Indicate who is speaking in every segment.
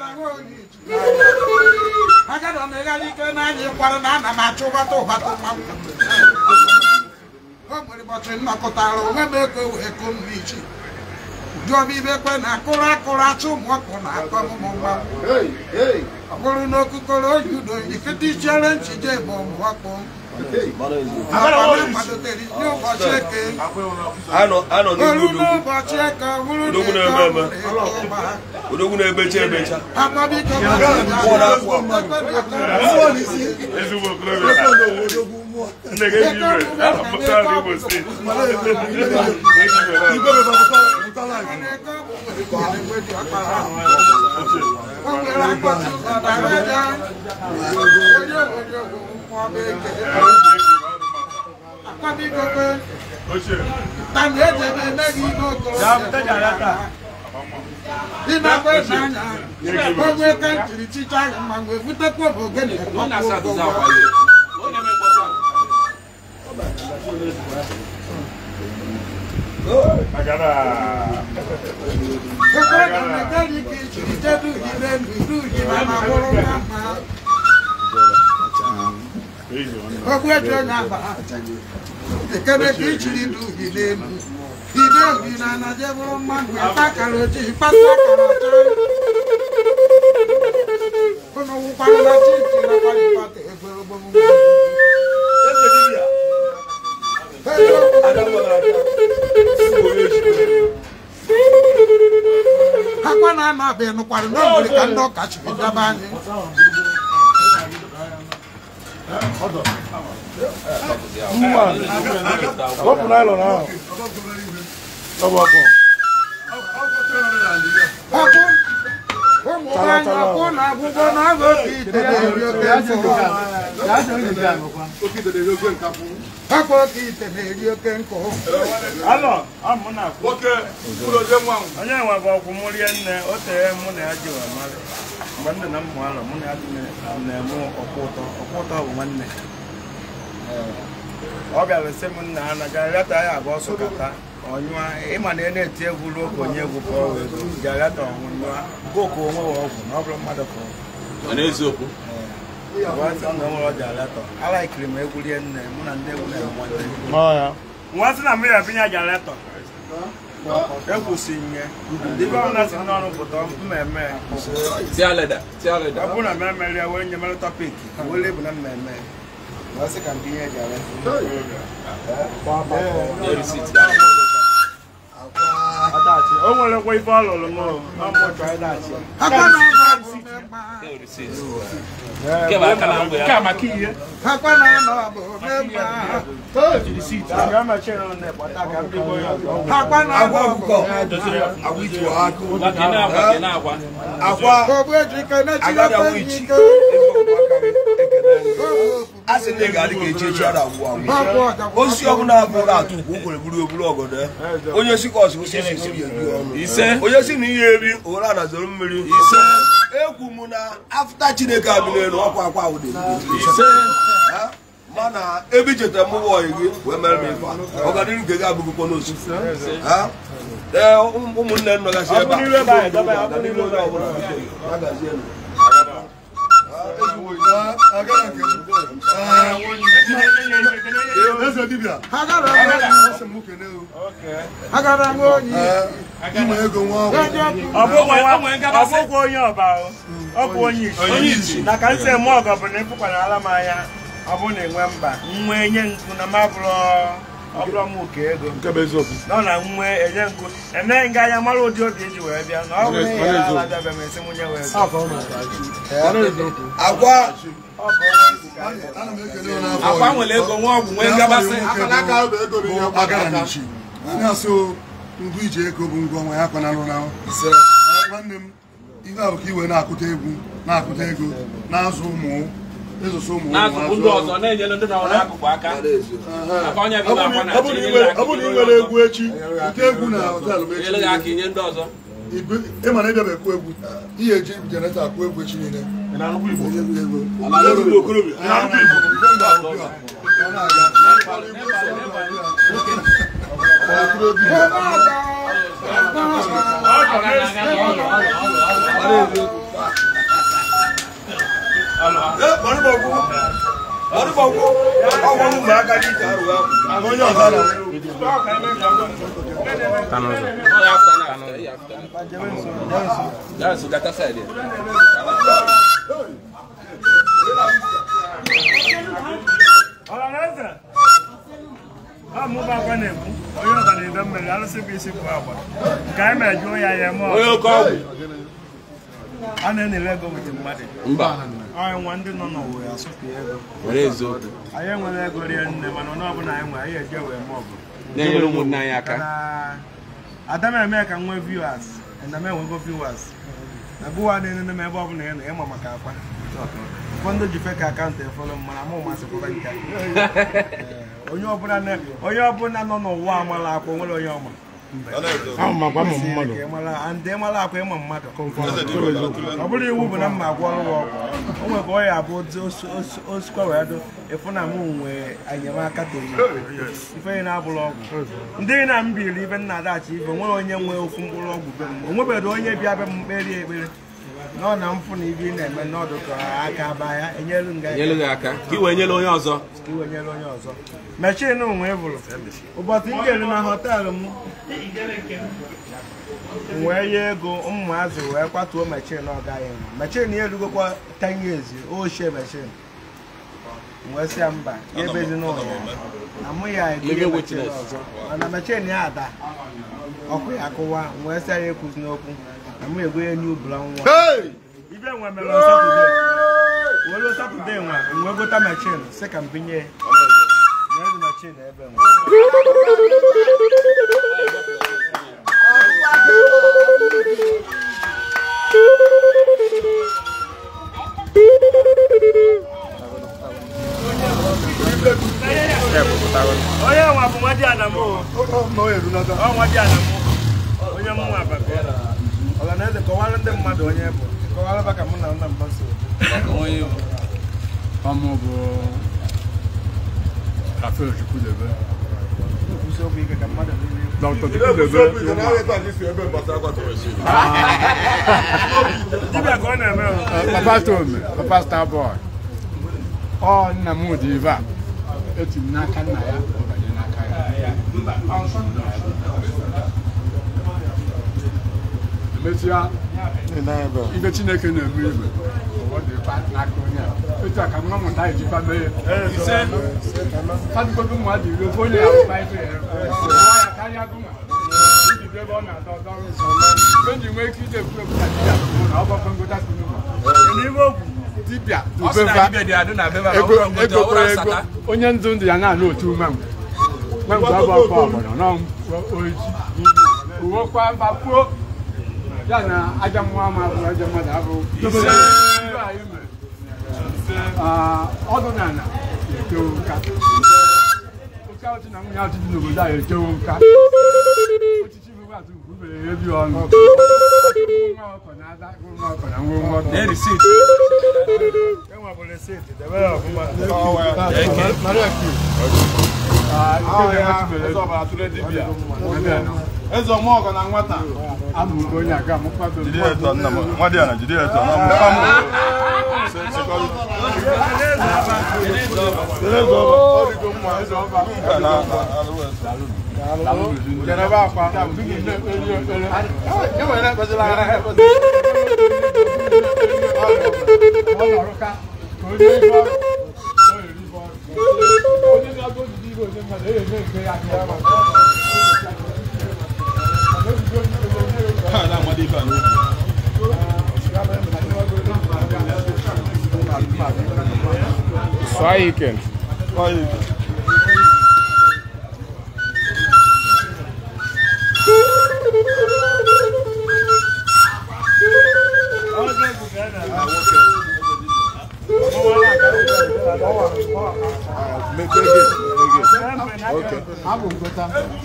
Speaker 1: agada m ịghara ike n'anya ịkwara na ana m achọ ụbata ụbata mmanwụ o nwere ụbọchị nnọkọtara onwe m ego wee kụ m n'ichi jụọ m ibe kwe na akụrụ akụrụ achụ ụmụ ọkụ na akọ m ụmụ mmanwụ ọ bụrụ na okukoro oyi udo ikete ichere nchije bụ ụmụ ọkụ akwadotere n'ụbọchị eke
Speaker 2: anọ anọ
Speaker 1: olu
Speaker 2: n'ugwu odogwu
Speaker 1: n'ụbọchị eke ọ bụrụ na
Speaker 2: Odogwu
Speaker 1: eke
Speaker 2: na-eme
Speaker 1: ọ
Speaker 2: eme.
Speaker 1: bụrụ eke ọma
Speaker 2: odogwu na-ebecha ebecha
Speaker 1: agbabiko
Speaker 2: Mmụọ na-akwụ
Speaker 3: ezigbo okorobịa nne gị eji ibe apụta n'Imo steeti eji ibe ochie
Speaker 1: onye ka ntiri chicha ahụ ma wee butekwa bụ ogene
Speaker 3: agara eji ọnụ
Speaker 1: ogbu eji onye agba ekene ka ichiri du uhi n'elu ide uhi na anaje bụrụ mmadụ ịkpa akara ojii ịkpata akara ọcha ụnụ wụkwara na chichi na kwara ịkpata egwere ogbomugbo
Speaker 2: eze dibịa
Speaker 1: akwa na ana abịa nụkwara na o nwere ka ndị ọka chiri daba anyị
Speaker 4: Wapụ naịlọn ahụ. Ọgbakọ.
Speaker 1: ọkụ ụmụ nwaanyị ọkụ na agwụgwọ na ọgụ oke ite na-eri oke nkụ ọkụ oke ite na-eri oke nkụ
Speaker 3: alọ ọ mụ na akwụ
Speaker 2: nwoke mkpụrụ ode nwa ahụ
Speaker 3: onye nwe bụ ọkwụ mụ rie nne o tere mụ na ya ji wa mara mgbe ndị na mmụ alọ mụ na ya dị na- na-eme ọkwụ ụtọ ọkwụ ụtọ bụ nwanne ọ bịara sị m nna ha na garata ya abụọ sụkata ọnyụa ịma na ị na-eti egwu ruo ka onye egwu pụọ wee go garata ọnwụnyụa goku onwe wa ọgwụ na ọ bụrụ mmadụ pụrụ
Speaker 2: n'eziokwu
Speaker 3: Nwa sị m na o nwere ọ garata alaikiri m egwu rie nne mụ na ndị egwu na-eme nwanne
Speaker 4: Ọ ya.
Speaker 3: nwa sị na mmiri abịnya jaletọ ekwusi nye dịbe ọbụla si n'ọrụ pụta mmemme
Speaker 2: tia leda tia leda
Speaker 3: ọ bụrụ na mmemme ya wee nye mere tọpik wee lebu na mmemme wee sị ka nke ihe jaletọ o nwerekwa ife ọ lụrụ m ọmụchọ ịdachi
Speaker 1: akwa na anọ bụ mmemma
Speaker 3: nke maka ihe
Speaker 1: akwa na anọ bụ mmemma
Speaker 3: ga mechie na ụlọ ịkpọta ka ndị bụ onye ọzọ
Speaker 1: akwa na anọ bụ
Speaker 2: akwa
Speaker 1: ogbu ejike na-echiri
Speaker 2: agada
Speaker 1: ofe
Speaker 2: wichi
Speaker 1: ike
Speaker 2: a sị na ị ga-adị ka echi echi a na-agwụ agwụ
Speaker 1: ọgwụ ọjọgbọ
Speaker 2: osisi ọbụla bụrụ atụ ukwu o kwere buru oburu ọgọdọ onye si ka ọsị osisi isi ya eri ọnụ onye si na ihe eri owere a nazoro mmiri ekwu m na afta chineke abị n'elu ọkwa akwa ahụ dị Ha? mana ebe ichetara m ụwa ọyị gị wee mere m ife a ọganihu nke gị abụghịkwa n'osu Ha? ee ụmụ- ụmụnne m nọgasị ebe
Speaker 3: Ọ bụ n'iru ebe anyị, dọba ya, ọ bụ n'iru ebe anyị.
Speaker 2: ọbụla ha gazienụ.
Speaker 4: Eze dibịa.
Speaker 1: agara m onyi
Speaker 4: Asị m kene o.
Speaker 1: agara m onyi
Speaker 4: Inwe ego nwa ọgwụ.
Speaker 3: ọ bụkwa onye ọba o. ọ bụ onye isi na ka nsị eme ọgọ bụ na ịpụkwara m anya ọ bụ na enwe mba nwe enye nkụ na ma bụrụ ọ bụrụ m ụka ego
Speaker 4: Nke bụ eziokwu.
Speaker 3: nọ na nwe enye nkụ emeghị nga anya mara ụdị obi eji wee bịa na ọ bụrụ na ya ala bịa ma esi nwunye wee bịa.
Speaker 4: Afọ ọ na-ata eziokwu.
Speaker 2: agwa
Speaker 3: Ọ bụ onye isi ka anyị bụ.
Speaker 4: Ana m ekele unu afọ ọyị.
Speaker 2: nwere ego nwa ọgwụ nwee ngabasị
Speaker 4: bụ agara nchi. Anyị asị o ngwa iji ego bụ ngwa ọnwa ya kọ na nrụ
Speaker 2: ise
Speaker 4: nwanne m ihe a bụ ka iwe na-akụta egwu na-akụta ego na-azụ ụmụ ịzụsụ ụmụ
Speaker 5: n'akụkụ ndị ọzọ na-enyere ndị nọ n'akụkụ aka maka onye
Speaker 4: ọ
Speaker 5: bụ akwa
Speaker 4: bụrụ na ị nwere- ọ bụrụ na ị nwere egwu echi nke egwu na họtelụ m echi
Speaker 5: nyere gị aka inye ndị ọzọ
Speaker 4: Igwe- ị ma na ịbịa ekwu egwu ihe eji jeneretọ akụ egwu echi niile Egwu, egwu.
Speaker 2: ndị okorobịa
Speaker 4: Igwe mgbe ahụ bịa, ọ na-aga.
Speaker 3: Ọ bụ n'ezi-
Speaker 2: ọgwụ ọgwụ ụmụaka dị iche arụ ahụ
Speaker 4: onye ọzọ na
Speaker 5: That's that side.
Speaker 3: ọhaneze ọ mụba akwa na-ekwu onye ọga na-edo mmiri arụsị bụ isi bụ agba nke anyị mere jụọ ya ya eme
Speaker 5: Onye
Speaker 3: ọzọ
Speaker 5: oke ọgwụ.
Speaker 3: a na-enere ego wete mmadụ
Speaker 5: Mba.
Speaker 3: anyị nwa ndị nọ n'ụwa ya asụpụ ego
Speaker 5: Were eziokwu.
Speaker 3: anyị enwere ego rie nne mana onye ọbụla anyị nwere anyị eje wee mee ọgụ
Speaker 5: Na-enyere ụmụnne anyị aka.
Speaker 3: Kana ada m eme ka m nwee viewers na m enwego viewers na gụwa na-enene m ebe ọbụla ị nọ ịma maka akwa ụfọdụ ji fake akaụntụ efọrọ m mana mụ masịkwara nke a. onye ọbụla na- onye ọbụla nọ n'ụwa amala akwa nwere onye ọma Ka ị mara- and ị mara akwa ịma mmadụ ọ bụrụ iwu bụ na mma agwọ ọrụ gị ọgwụ o nwere ka ọ ya abụ otu os- os- osikwa wee do ịfụ na mụ nwee enyemaka toyi ife ị na-abụrụ ọgwụ ndị na m biri ibe nna adachi ife nwere onye nwe ofu mkpụrụ ọgwụ be m o nwebeghị onye bịa be m kperie ekpere nọ na mfụ na ibe ị na-eme n'ọdụ ka aka baa ya enyelu nga
Speaker 5: Nyere gị aka. Ka i wee nyere onye ọzọ.
Speaker 3: ka iwe nyere onye ọzọ mechin nwe bụrụ ụbọchị m jere na họteelụ m m wee ye ego ụmụazị wee kwatuo mechin ọ gaghị nwa mechin ya erugokwa 10 years ochie mechin m wee sị ya mba ya ebezi n'ụlọ ya na mụ ya egonye
Speaker 5: Living
Speaker 3: mechin
Speaker 5: witness.
Speaker 3: ọzọ mana mechin ya ada ọkụ ya akụwa m wee sị ya ya ekwuzi n'okwu na mụ egonye new brown nwa ibe nwe mere on Saturday welu Saturday nwa m wee gota mechin sị ka m binye ya Nyere dị mechin ebe nwa onye nwa bụ nwa di Adamu o. ọ nwa di Adamu onye mụ nwa ababe ọlanaeze kọwara ndị mmadụ onye bụ kọwara ba ka mụ na nna m gbaso
Speaker 6: ọmụ bụ Rafael Chukwudebe
Speaker 3: nkwụsị okwu ike ka mmadụ niile
Speaker 6: Dr. Chukwudebe
Speaker 3: dibịa ka ọ na-eme o.
Speaker 6: Papa Tome Papa Starboy ọ nna m dị ibe a eti m n'aka nna ya ọ banye n'aka ya emesịa ibe Chineke na-eme ibe ọ dị ife n'aka onye a etu a ka nwa mụta ejikwa mee ya fadụgodo mmadụ iri ofe onye ya ụkpa ife ya nwa ya karịa gụnwa iji bụ ebe ọ na-adọ ọdọ mgbe ji nwee ike ije ekwu ekwu na dibịa bụ na ọ gbakọ ngota si n'ụlọ
Speaker 3: N'ihe okwu
Speaker 6: dibịa
Speaker 5: Ọ sị na
Speaker 6: dubeva
Speaker 5: dibịa dị adị na be ba, ọ
Speaker 6: ego
Speaker 5: bụrụ ngote, ọ
Speaker 6: ego
Speaker 5: bụrụ
Speaker 6: kwere ego
Speaker 5: nsata.
Speaker 6: onye ndụ ndụ ya na-alụ otu mmanwụ mmanwụ abụ afọ ọgbọnọ nọ oji uwekwa mbapuo ya na aja mmụọ ama abụ aja mmadụ abụ Ibe anyị mere. Ah, ọdụ na ala etewo nka oke ọchị na nwunye atụ dị n'obodo a etewo nka ochichi bụ atụ bubere ebi ọnụ nwa ọkọ na ada nwa ọkọ na nwa nwa ọkọ
Speaker 5: Na receipt.
Speaker 3: enwe bụ reseti debere ọfụma
Speaker 4: eze ọmụọgọ na nwata
Speaker 6: amụrụ onye aga amụkwado
Speaker 4: jide eto nna m nwa dị ya na jide eto na mụkwa m eze ọba ọ dịgo mma eze ọba nke na njedebe akwa enwere ekpezila ara ha ekpezila
Speaker 6: ọ nọrụka ka onye ibe ọrụ o yiri ibe ọrụ onye na-abụ ojiji ibe onye mmadụ e eme nke ya aka ya ma
Speaker 4: ha na-amado ibe a n'obi
Speaker 6: sụọ ya ike
Speaker 4: Ọ ya ike.
Speaker 3: ọzọ egwu ka a na-eme
Speaker 6: abụ ngota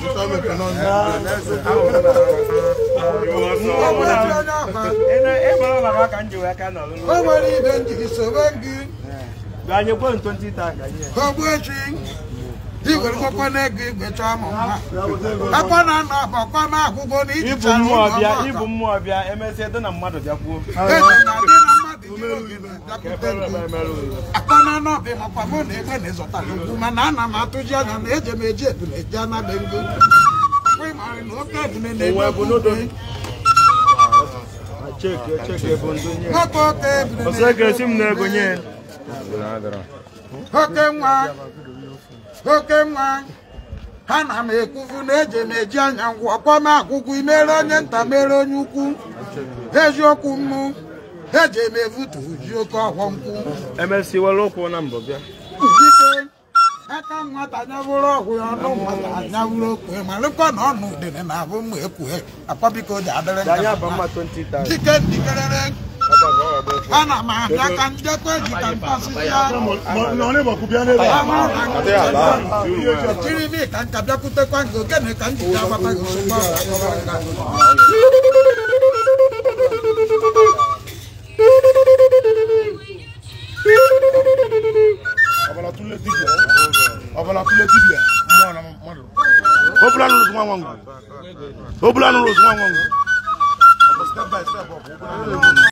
Speaker 3: ịgbara maka ka m ji wee ka nọrọ
Speaker 1: o nwere ibe njiri sobe gị
Speaker 3: anyị kwere 20 taa ka nye
Speaker 1: kọgbu echi iwere kwakwa na ego igwecha ụmụ mma akwa na anọ ọkwa na akwụkwọ na
Speaker 3: ibu
Speaker 1: ijichara
Speaker 3: mmụọ
Speaker 1: ụlọ
Speaker 3: bịa
Speaker 1: ọka.
Speaker 3: ibu mmụọ bịa emesịa dị na mmadụ bịakwuo
Speaker 1: eze na dị na mmadụ akpana n'ọbị makwa mụ na ebe na-ezọtara ugwu mana ana m atụji anya na eje m eji ebule eji anabe ngo Ọkwa ịmarị na oke ebule na-ebe okwukwe. nwoke oke ebule
Speaker 3: Osege m na-ego nye
Speaker 1: oke nwa oke nwa ha na m ekwuvu na eje m eji anya ngwụ ọkwa m agwụgwụ imere onye nta mere onye ukwu eziokwu mmụ eje m evutu ji oke ọghọ nkwụ
Speaker 3: emesi were ụkwụ na mbọ bịa
Speaker 1: dike aka nwata nyabụrụ ọgwụ ya ọnụ nwata anyabụrụ okwe ma lụkọ na ọnụ udene na abụ mma ekwue akwa biko ji adịrị
Speaker 3: anyị
Speaker 1: nka
Speaker 3: aba mma 20,000
Speaker 1: dike ndikerere ana m abịa ka njekwa eji ka mpasị ya jiri mi ka nka bịakwutekwa nke okene ka njide agbata gị ozugbo
Speaker 4: ọbara tụle dibịa ọbara tụle dibịa mmụọ na mmadụ obula nụrụ nwa nwa ngwu obula nụrụ nwa nwa ngwu step by step ọ bụ